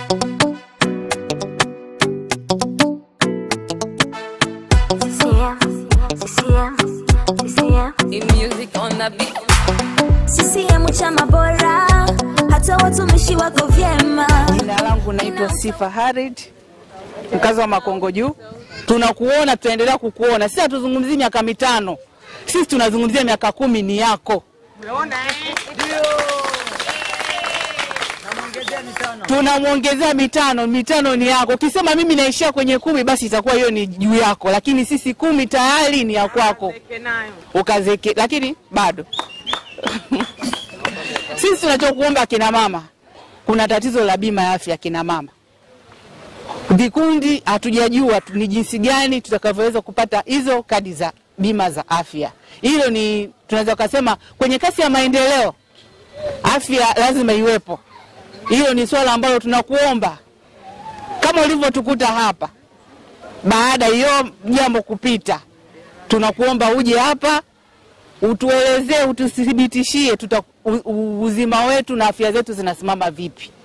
CCM, CCM, CCM. In music on the beat. CCM chama bora, hata watumishi wako vyema. Jina langu naitwa Sifa Harid, mkazi wa Makongo Juu. Tunakuona, tutaendelea kukuona. Sisi hatuzungumzii miaka mitano, sisi tunazungumzia miaka kumi ni yako. Tunamwongezea mitano, mitano ni yako. Ukisema mimi naishia kwenye kumi, basi itakuwa hiyo ni juu yako, lakini sisi kumi tayari ni ya kwako, ukazeke, lakini bado sisi tunachokuomba akina mama, kuna tatizo la bima ya afya akina mama. Vikundi hatujajua tu ni jinsi gani tutakavyoweza kupata hizo kadi za bima za afya. Hilo ni tunaweza kusema kwenye kasi ya maendeleo, afya lazima iwepo. Hilo ni swala ambalo tunakuomba kama ulivyotukuta hapa, baada ya hiyo jambo kupita, tunakuomba uje hapa utuelezee, ututhibitishie tuta, u, u, uzima wetu na afya zetu zinasimama vipi.